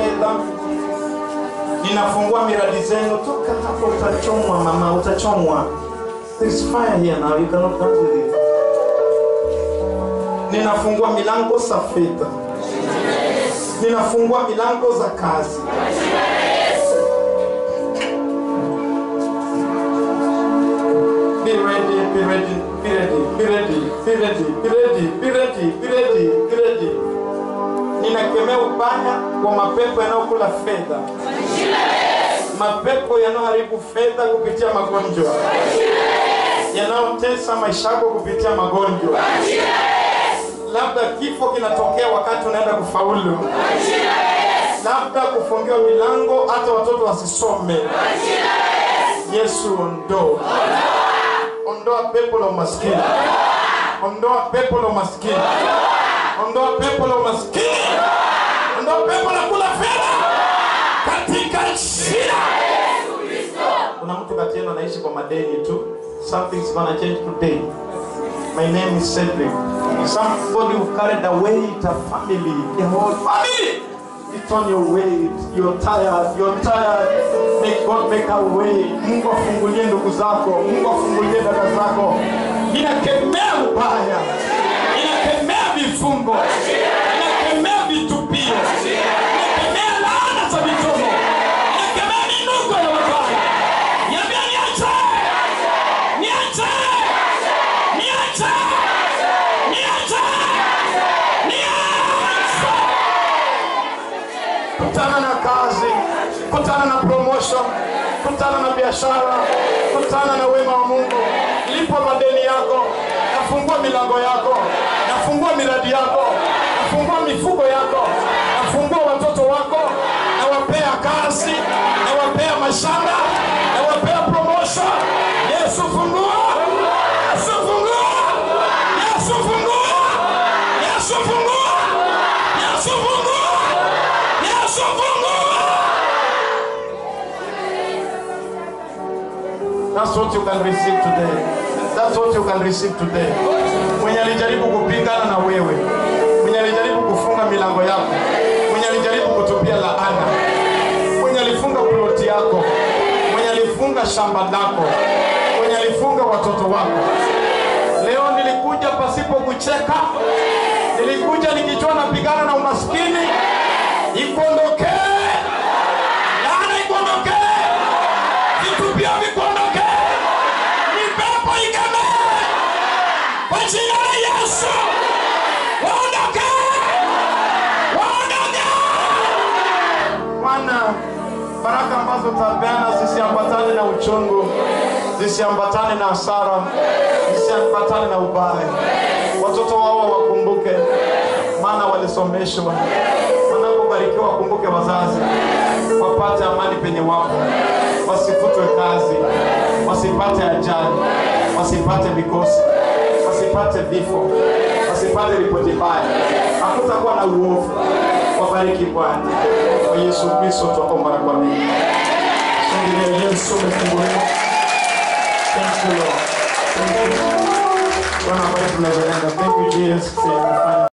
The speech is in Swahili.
fedha ninafungua miradi zenu toka hapo utachomwa mama utachomwa There is fire here now you cannot dance with it ninafungua milango za fedha ninafungua milango za kazi Be ready, be ready, be ready, be ready, be ready, be ready, be ready, be ready, be ready. Ninakemea ubaya wa mapepo yanayokula fedha, mapepo yanayoharibu fedha kupitia magonjwa, yanayotesa maisha yako kupitia magonjwa. Labda kifo kinatokea wakati unaenda kufaulu, labda kufungiwa milango hata watoto wasisome. Yesu ondoa ondoa pepo la umaskini, ondoa pepo la umaskini, ondoa pepo la umaskini, ondoa pepo la kula fedha katika jina. Kuna mtu kati yenu anaishi kwa madeni tu. Something's gonna change today. My name is Cedric. Somebody who carried a weight, a family, a whole family. It's on your way. You're tired. You're tired. May God make a way. Mungu afungulie ndugu zako. Mungu afungulie dada zako. Ninakemea ubaya. Ninakemea vifungo. Ninakemea vitupio. Ninakemea laana za mitomo. Ninakemea minuko ya mabaya. Niambia niache. Niache. Niache. Niache. Niache. Kutana na kazi, kutana na promotion, kutana na biashara, kutana na wema wa Mungu. Lipa madeni yako, nafungua milango yako, nafungua miradi yako, nafungua mifugo yako, nafungua watoto wako, nawapea kazi, nawapea mashamba, nawapea promotion. Yesu fungua, Yesu fungua, Yesu fungua, Yesu fungua, Yesu fungua. Yesu fungua. That's what you can receive today. That's what you can receive today. Mwenye alijaribu kupingana na wewe, mwenye alijaribu kufunga milango yako, mwenye alijaribu kutupia laana, mwenye alifunga ploti yako, mwenye alifunga shamba lako, mwenye alifunga watoto wako. Leo nilikuja pasipo kucheka, nilikuja nikijua napigana na umaskini, ikuondokee laana, ikuondokee vitupio, vikuondokee mipepo ikemee kwa jina la Yesu, waondoke, waondoke. Bwana, baraka ambazo utapeana zisiambatane na uchungu, zisiambatane na hasara, zisiambatane na ubaya. Watoto wao wakumbuke, maana walisomeshwa. Wanapobarikiwa wakumbuke wazazi, wapate amani penye wapo, wasifutwe kazi, wasipate ajali, wasipate mikosi, wasipate vifo, wasipate ripoti mbaya. Hakutakuwa na uovu. Wabariki Bwana kwa Yesu Kristo, twaomba na kuamini. Shangilia Yesu umefunguliwa. Thank you Lord. Thank you. Bwana, ambaye tunazoenda. Thank you Jesus.